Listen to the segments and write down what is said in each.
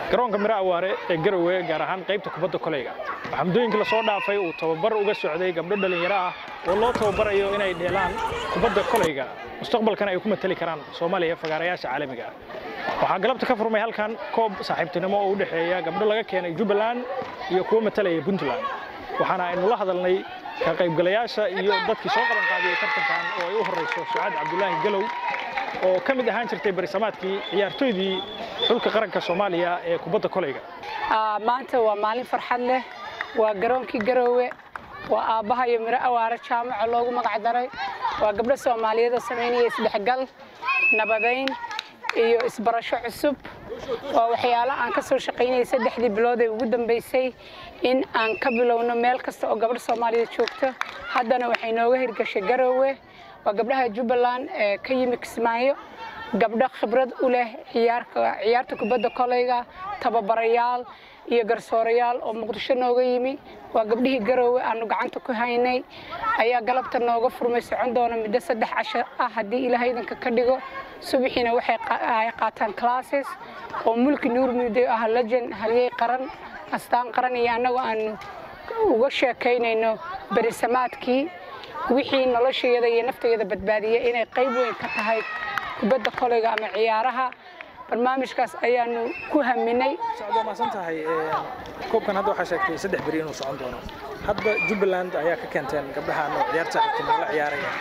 garoonka miro awaare ee garowe gaar ahaan qaybta kubadda koleyga waxaa muddooyinkii lasoo dhaafay uu tababar uga socday gabdho dhallinyaro ah oo loo tababarayo inay dheelaan kubadda koleyga mustaqbalkana ay ku matali karaan soomaaliya fagaarayaasha caalamiga ah waxaa galabta ka furmay halkan koob saaxiibtinimo oo u dhexeeya gabdho laga keenay jubbaland iyo kuwo matalaya puntland waxaana aynu la hadalnay ka qaybgalayaasha iyo dadkii soo qaban qaadiyey tartankan oo ay u horrayso sucaad cabdulaahi galow oo ka mid ahaan jirtay barisamaadkii ciyaartooydii xulka qaranka soomaaliya ee kubadda koleyga maanta waa maalin farxad leh waa garoonkii garoowe waa aabbaha iyo miro awaare jaamaca loogu magac daray waa gabdho soomaaliyeed oo samaynaya isdhexgal nabadayn iyo isbarasho cusub waa waxyaalo aan ka soo shaqaynayay saddexdii bilood ee ugu dambaysay in aan ka bilowno meel kasta oo gabadh soomaaliyeed joogto haddana waxay nooga hirgashay garoowe waa gabdhaha jubbaland ee ka yimi kismaayo gabdho khibrad u leh ciyaarta kubadda koleyga tababarayaal iyo garsoorayaal oo muqdisho nooga yimi waa gabdhihii garoowe aanu gacanta ku haynay ayaa galabta nooga furmay socon doona muddo saddex casho ah haddii ilaahay idinka ka dhigo subaxiina waxay qaataan classes oo mulki nuur muddo ah legend halyey qaran astaan qaran iyo annagoo aanu uga sheekaynayno berisamaadkii wixii noloshayada iyo naftayada badbaadiyay inay qayb weyn ka tahay kubadda koleyga ama ciyaaraha barnaamijkaas ayaanu ku haminay socdo maasan tahay koobkan hadda waxaa sheegtay saddex beri inuu socon doono hadda jubbaland ayaa ka keenteen gabdhahan oo ciyaarta saaxiibtinimo la ciyaaraya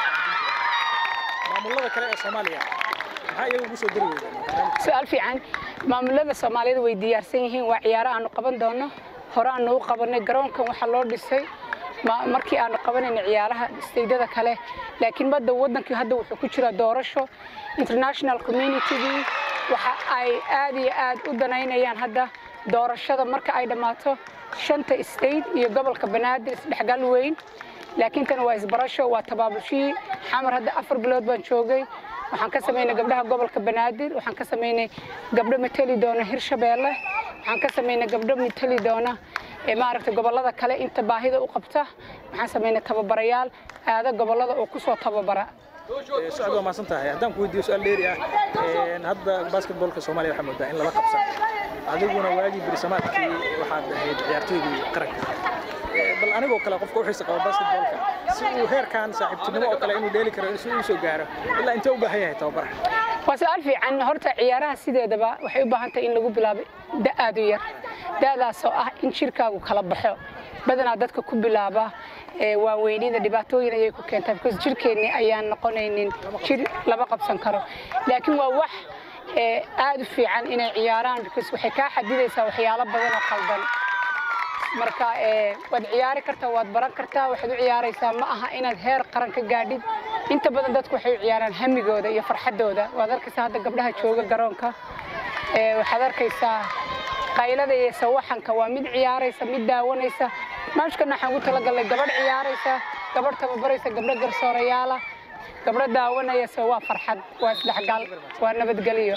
maamulada kale ee soomaaliya maxaa iyaga ugu soo dari weydeen su-aal fiican maamulada soomaaliyeed way diyaarsan yihiin waa ciyaaro aanu qaban doono hore aanu u qabanay garoonkan waxaa loo dhisay markii aanu qabanayna ciyaaraha isteydada kale laakiin badda waddankii hadda wuxuu ku jiraa doorasho international communitygii waxa ay aad iyo aad u danaynayaan hadda doorashada marka ay dhammaato shanta state iyo gobolka banaadir isdhexgal weyn laakiin tan waa isbarasho waa tabaabulshihii xamar hadda afar bilood baan joogay waxaan ka samaynay gabdhaha gobolka banaadir waxaan ka samaynay gabdho mateli doona hirshabeelle waxaan ka samaynay gabdho mateli doona maaragtay gobollada kale inta baahida u qabta waxaan samaynay tababarayaal aada gobollada oo ku soo tababara socod waa maasan tahay haddaan ku weydiiyo su-aal dheeri ah hadda basketbolka soomaaliya waxaa moodaa in lala qabsan adiguna waagii berisamaadkii waxaad ahayd ciyaartooydii qaranka bal anigoo kale qofka u xiisa qaba basketbolka si uu heerkan saaxiibtinimo oo kale inuu dheeli karo si uu soo gaaro ilaa intee u baahan yahay tababara waa su-aal fiican horta ciyaaraha sideedaba waxay u baahan tahay in lagu bilaabo da aad u yar da'daasoo ah in jirkaagu kala baxo badanaa dadka ku bilaaba waaweynida dhibaatooyin ayay ku keentaa because jirkeenni ayaan noqonaynin jir lama qabsan karo laakiin waa wax aad u fiican inay ciyaaraan because waxay kaa xadidaysaa waxyaalo badan oo qaldan marka waad ciyaari kartaa waad baran kartaa waxaad u ciyaaraysaa ma aha inaad heer qaran ka gaadhid inta badan dadku waxay u ciyaaraan hamigooda iyo farxaddooda waad arkaysaa hadda gabdhaha jooga garoonka waxaad arkaysaa qaylada iyo sawaxanka waa mid ciyaaraysa mid daawanaysa maamishkana waxaan ugu talagalnay gabadh ciyaaraysa gabadh tababaraysa gabdho garsoorayaala gabdho daawanayasa waa farxad waa isdhexgal waa nabadgelyo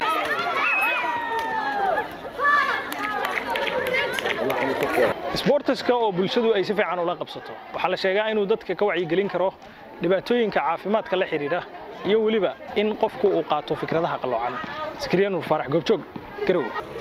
sboortiska oo bulshadu ay si fiican ula qabsato waxaa la sheegaa inuu dadka ka wacyigelin karo dhibaatooyinka caafimaadka la xidhiidha iyo weliba in qofku uu qaato fikradaha qalloocan sakriya nuur faarax goobjoog garow